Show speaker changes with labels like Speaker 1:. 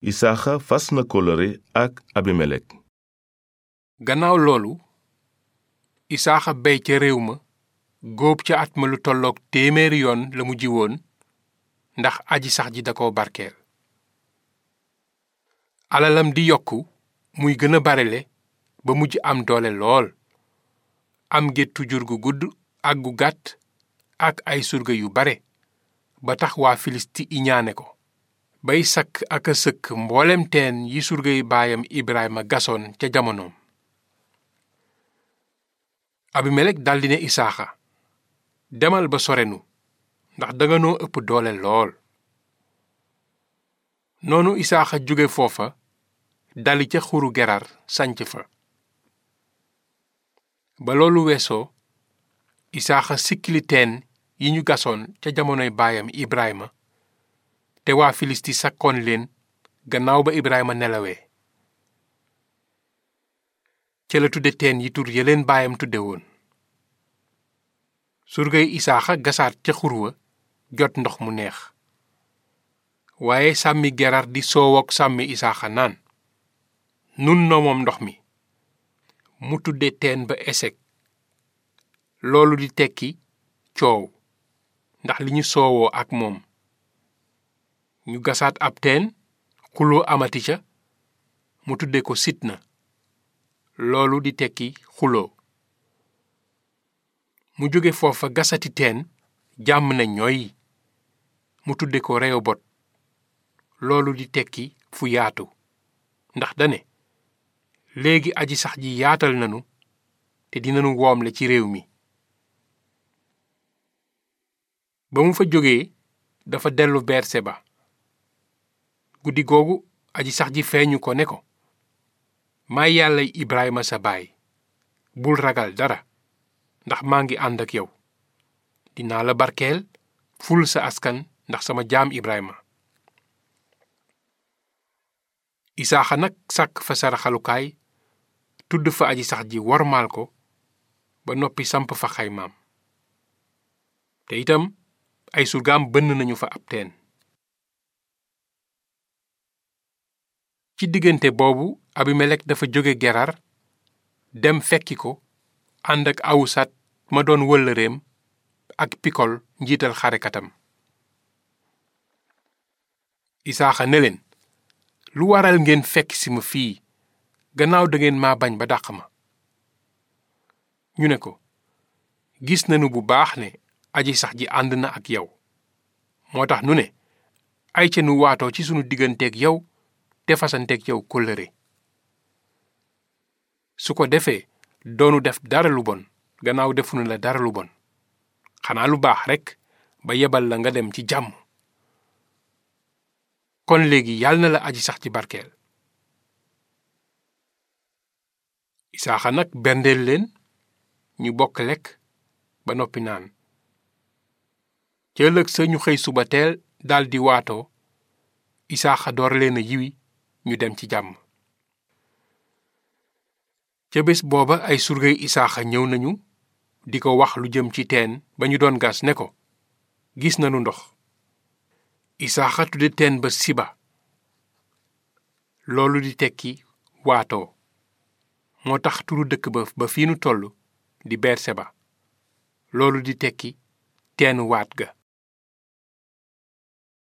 Speaker 1: isaaxa fas na kóllëre ak abimelek
Speaker 2: gannaaw loolu isaaxa bey ca réew ma góob ca at ma lu tolloog téeméeri yoon la mu jiwoon ndax aji sax ji da ko barkeel alalam di yokku muy gën a barele ba mujj am doole lool am géttu jur gu gudd ak gu gàtt ak ay surga yu bare ba tax waa filisti iñaane ko bay sakk ak a sëkk mboolem teen yi surgay baayam Ibrahima gasoon ca jamonoom abimelek daldi ne isaaxa demal ba sorenu ndax danga noo ëpp doole lool noonu isaaxa jóge foofa dali ca xuru gerar sanc fa ba loolu weesoo isaaxa sikkili teen yi ñu gasoon ca jamonoy baayam Ibrahima te waa filisti sakkoon leen gannaaw ba Ibrahima nelawee ca la tudde teen yi tur ya leen baayam tudde woon surgay isaaxa gasaat ca xur wa jot ndox mu neex waaye sàmmi gerar di soowook sàmmi isaaxa naan nun noo moom ndox mi mu tudde teen ba esek loolu di tekki coow ndax li ñu soowoo ak moom ñu gasaat ab teen xuloo amati ca mu tudde ko sitna loolu di tekki xuloo mu jóge foofa gasati teen jàmm na ñooy mu tudde ko reyobot loolu di tekki fu yaatu ndax dane léegi aji sax ji yaatal nanu te dinanu woomle ci réew mi ba mu fa jógee dafa dellu berseba guddi googu aji sax ji feeñu ko ne ko may yàlla Ibrahima sa baay bul ragal dara ndax maa ngi ànd ak yow dinaa la barkeel ful sa askan ndax sama jaam Ibrahima isaaxa nag sàkk fa saraxalukaay tudd fa aji sax ji wormaal ko ba noppi samp fa xaymaam te itam ay surgaam bënn nañu fa ab teen ci diggante boobu abimelek dafa jóge gerar dem fekki ko ànd ak awusat ma doon wëllëreem ak pikol njiital xarekatam isaaxa ne leen lu waral ngeen fekk si ma fii gannaaw dangeen ma bañ ba dàq ma ñu ne ko gis nañu bu baax ne aji sax ji ànd na ak yow moo tax nu ne ay ca nu waatoo ci sunu digganteeg yow te fasanteeg yow kóllëre su ko defee doonu def dara lu bon gannaaw defunu la dara lu bon xanaa lu baax rekk ba yebal la nga dem ci jàmm kon léegi yàlla na la aji sax ci barkeel isaaxa nag berndeel leen ñu bokk lekk ba noppi naan ca ëllëg sa ñu xëy suba teel daldi waatoo isaaxa door leen a yiwi ñu dem ci jàmm ca bés booba ay surgay isaaxa ñëw nañu di ko wax lu jëm ci teen ba ñu doon gas ne ko gis nanu ndox isaaxa tudde teen ba siba loolu di tekki waatoo moo tax turu dëkk ba ba fii nu toll di berseba loolu di tekki teenu waat ga